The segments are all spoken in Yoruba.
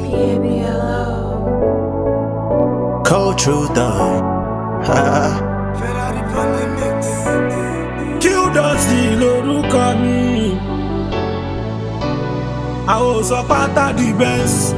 Cold truth though. Ferrari Pandemix. Qdotty lorúkọ mi. Àwọn ò sọ pátá di bẹ́ẹ̀sì.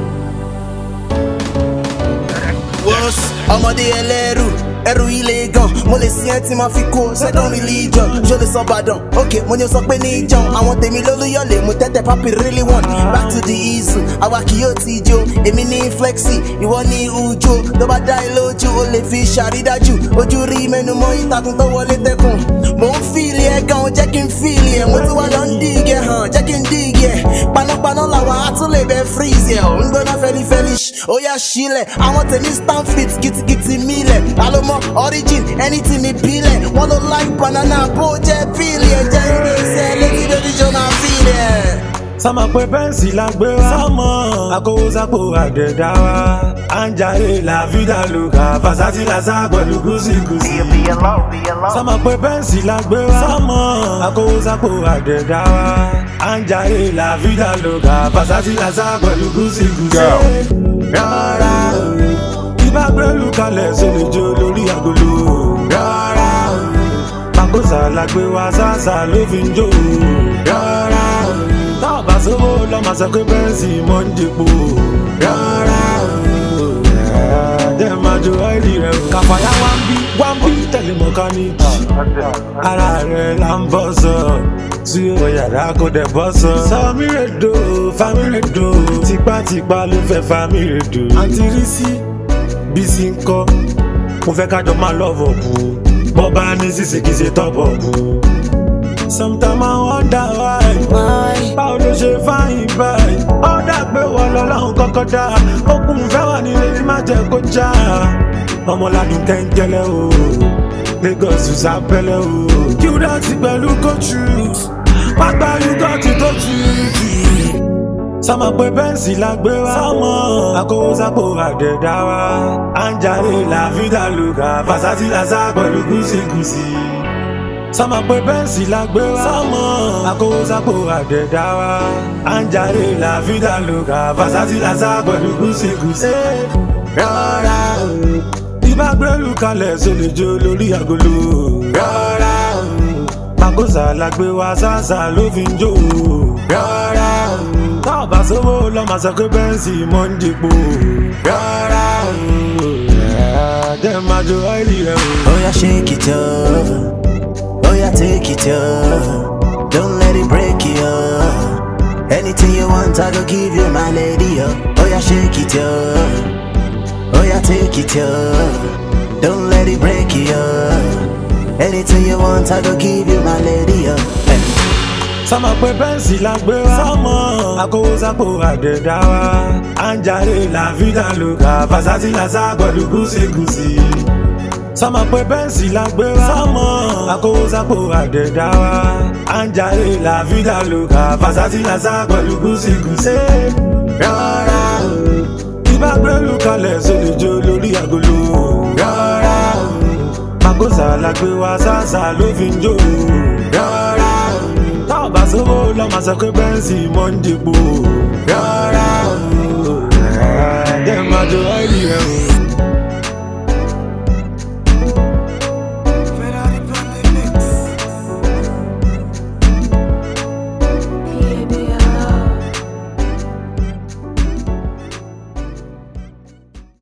Wọ́s ọmọdé ẹlẹ́rù ẹrù ilé gan mo lè sí ẹ tí ma fi kó second religion ṣó lè sọ Ìbàdàn ok mo ní o sọ pé ní ìjọun àwọn tèmi lólúyọ̀lẹ̀ mo tẹ́tẹ̀ papi really want back to the issue àwa kì yóò ti jó èmi ní flexi ìwọ ní ujo tó bá dá ilé ojú o lè fi ṣàrídájú ojú rí mẹ́nu mọ́ ìtàkùn tó wọlé tẹkùn mò ń fìlì ẹ gan jẹ́ kí n fìlì ẹ mo ti wá lọ ń dìgẹ̀ hàn jẹ́ kí n dìgẹ̀ panápaná làwọn á tún lè bẹ freeze ẹ ò ń gbóná fẹlifẹli ó yà sílẹ̀ àwọn tèmi stand fit gidigidi mílẹ̀ alomọ origin anything ìbílẹ̀ wọ́n ló like banana bó jẹ́ píìlì ẹ̀jẹ̀ ilé iṣẹ́ létí lórí jọ̀nà fílẹ̀. Sọ́mọ pé bẹ́ǹsì la gbé wá. Sọ́mọ akówósápò àdẹ̀dá wa. À ń jayé la vida loca. Fàṣátì la sá pẹ̀lú gúúsìgúúsì. Sọ́mọ pé bẹ́ǹsì la gbé wá. Sọ́mọ akówósápò àdẹ̀dá wa. À ń jayé la vida loca. Fàṣátì la sá pẹ̀lú gúúsìgúúsì. Rárá o. Ibà gbẹ́lú kalẹ̀ ṣe lè jó lórí agolo. Rárá o. Makosa la gbé wá sásà ló fi ń jó. Rárá o. Táwọn bá sówó lọ máa sọ pé bẹ́ǹsì mọ́ ń dìpọ̀. Rárá o. Jẹ́ máa jó ọ́ìlì rẹ̀ o. Kàfàyà wá ń bí wá ń bí tẹ̀lé mọ́kánìkì. Ara rẹ̀ là ń bọ́ sọ. Sí o yàrá kò dẹ̀ bọ́ sọ. Sọmi rẹ̀ do, fami rẹ̀ do. Tipátipá ló fẹ́ fami rẹ̀ do. Àǹtí rí sí Bísí ń kọ́. Mo fẹ́ kájọ máa lọ́vọ̀ bù. Bọ́ bá ní sísè kìí ṣe tọ́bọ̀ bù. Sometimes I wonder why. Báwo ló ṣe fáyìn báyìí? Ó dà pé wọ́n lọ lọ́hùn kọ́kọ́ dá. Okùn fẹ́ wà nílé ní má jẹ́ kó já. Ọmọládùn kẹ́ńkẹ́lẹ́ o. Lagos sábẹ́lẹ̀ o. Qdotty pẹ̀lú coaches. Pápá Qdotty tó tutù. Sọ́mọ pé bẹ́ǹsì la gbé wá. Sọ́mọ akówósápò àdẹ̀dá wa. À ń jayé la vida loca. Fàṣátì la sá pẹ̀lú gúúsìgúúsì. Sọ́mọ pé bẹ́ǹsì la gbé wá. Sọ́mọ akówósápò àdẹ̀dá wa. À ń jayé la vida loca. Fàṣátì la sá pẹ̀lú gúúsìgúúsì. Rárá o. Ibà gbẹ́lú kalẹ̀ ṣe lè jó lórí agolo. Rárá o. Makosa la gbé wá sásà ló fi ń jó. Rárá o. Táwọn bá sówó lọ máa sọ pé bẹ́ǹsì mọ́ ń dìpọ̀. Rárá o. Jẹ́ máa jó ọ́ìlì rẹ̀ o. Oh yeah, shake it up. Oh yeah, take it up. Don't let it break you up. Anything you want, I go give you, my lady. Up. Oh yeah, shake it up. Oh yeah, take it up. Don't let it break you up. Anything you want, I go give you, my lady. Up. Hey. Sọ́mọ pé bẹ́ǹsì la gbé wá. Sọ́mọ akówósápò àdẹ̀dá wa. À ń jayé la vida loca. Fàṣátì la sá pẹ̀lú gúúsìgúúsì. Sọ́mọ pé bẹ́ǹsì la gbé wá. Sọ́mọ akówósápò àdẹ̀dá wa. À ń jayé la vida loca. Fàṣátì la sá pẹ̀lú gúúsìgúúsì. Rárá o. Ibà gbẹ́lú kalẹ̀ ṣe lè jó lórí agolo. Rárá o. Makosa la gbé wá sásà ló fi ń jó. Rárá o. Táwọn bá sówó lọ máa sọ pé bẹ́ǹsì mọ́ ń dìpọ̀. Rárá o.